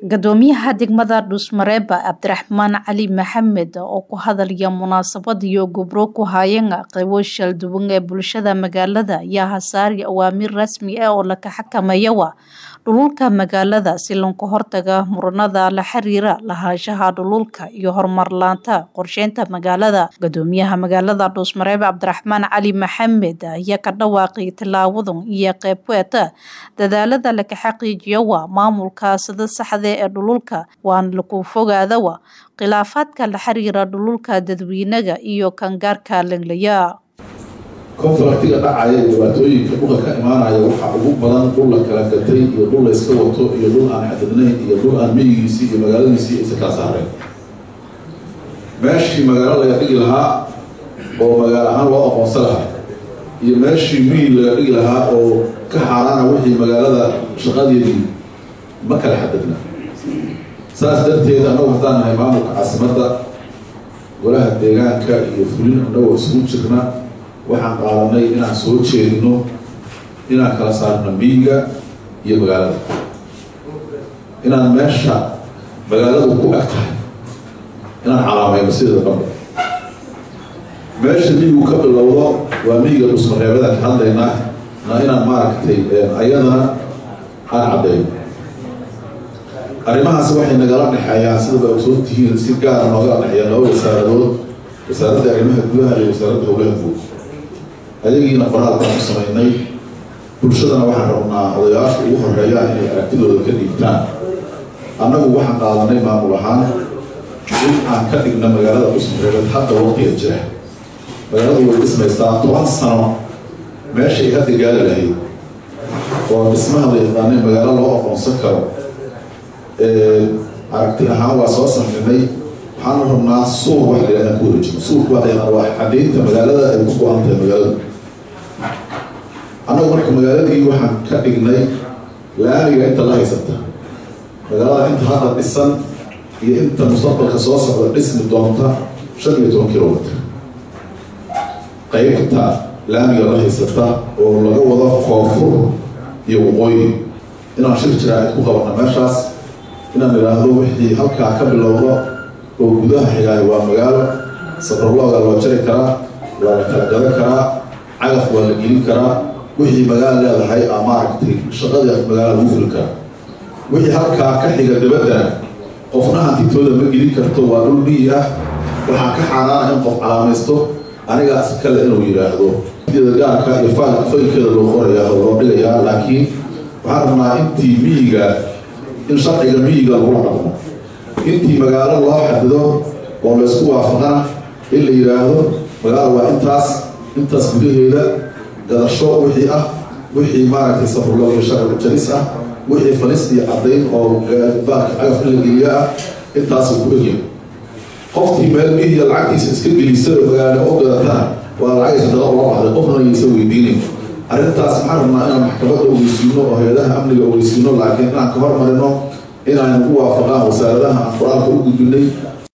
Guddoomiyaha degmada Dhuusmareeba Cabdiraxmaan Cali Maxamed oo ku hadlaya munaasabad iyo gobro ku hayeen qaybo shal duwan ee bulshada magaalada ayaa hasaari awaamiir rasmi ah oo la xakameeyo dhululka magaalada si looga hortago muranada la xiriira lahaanshaha dhululka iyo horumar la'aanta qorsheynta magaalada guddoomiyaha magaalada Dhuusmareeb Cabdiraxmaan Cali Maxamed ayaa ka dhawaaqay tilaabadan iyo qayb ku ah dadaalada la xaqiijiyo maamulka sida saxda ee dhululka waana lagu fogaada khilaafaadka la xiriira dhululka dadweynaga iyo kangaarka lenglaya konfliktiga dhacaya iyo dhibaatooyinka dhulka ka imaanaya waxaa ugu badan dhul la kala gatay iyo dhul la iska wato iyo dhul aan xadidnayn iyo dhul aan miyigiisii iyo magaaladiisii aysa kala saareen meeshii magaalo laga dhigi lahaa oo magaalo ahaan loo aqoonsan lahaa iyo meeshii miyi laga dhigi lahaa oo ka xaaraana wixii magaalada shaqadeedii ma kala xadidna saas darteed annagu haddaan nahay maamulka caasimadda golaha deegaanka iyo fulin annagoo isugu jirna waxaan qaadanay inaan soo jeedino inaan kala saarno miyiga iyo magaalada inaan meesha magaaladu ku eg tahay inaan calaamayno sideeda dambe meesha miyigu ka bilowdo waa miyiga dhusmareebadaan ka hadlaynaa na inaan maaragtay ayadana aan cadeyno arrimahaas waxay nagala dhexeeyaan sidaba ogsoon tihiin si gaara noogala dhexeeya laba wasaaradood wasaaradda arrimaha gudaha iyo wasaaradda howlaha guud ayagiina qoraal baan ku samaynay bulshadana waxaan rabnaa odayaasha ugu horeeyaan inay aragtidooda ka dhiibtaan annagu waxaan qaadanay maamul ahaan in aan ka dhigna magaalada dhusmareebad hadda waqtiga jira magaaladu way dhismaysaa toban sano meeshay hadda gaali lahayd oo dhismaha la yaqaanay magaalo loo aqoonsan karo aragti ahaan waa soo saxminay waxaanu rabnaa suur wax la yidhahdaa ku wareejino suurku waa yaqaan waa xadeynta magaalada ay ku go-an tahay magaalada annagu marka magaaladii waxaan ka dhignay laamiga inta la haysata magaalada inta hadda dhisan iyo inta mustaqbalka soo socda dhismi doonta shan iyo toban kilomitr qaybta laamiga la haysata oo laga wado koonfur iyo waqooyi inaan shir jiraacid ku qabana meeshaas inaan idhaahdo wixii halkaa ka bilowdo oo gudaha xigaayo waa magaalo sabrolooga loo jari karaa waa la kala gadan karaa cagaf waa la gelin karaa wixii magaalo leedahay a maaragtay shaqadii magaala lagu fuli karaa wixii halkaa ka xiga dabaddana qofna hantitooda ma gelin karto waa dhul miyi ah waxaa ka xaaraana in qof calaamaysto anigaas kale inuu yidhaahdo gaarka iyo faalka faylkeeda loo qorayaa oo loo dhigayaa laakiin waxaan rabnaa intii miyiga in sharciga miyiga lagula dhaqmo intii magaalo loo xadido oo laysku waafaqana in la yidhaahdo magaalo waa intaas intaas gudaheeda gadasho wixii ah wixii maaragtay sabrulog iyo sharci jaris ah wixii falis iyo caddayn oo baarka cagaf in la geliya ah intaasuu ku egya qofkii meel mihiya lacagtiisa iska gelisa oo magaalo oo gadatana waa lacagaysa dada ula baxday qofna ayaysa weydiinayn arrintaas maxaan rabnaa inaan maxkamadda ogeysiino oo hay-adaha amniga ogeysiino laakiin inaan ka hormarino inaan ugu waafaqaan wasaaradaha aan qoraalka u gudbinay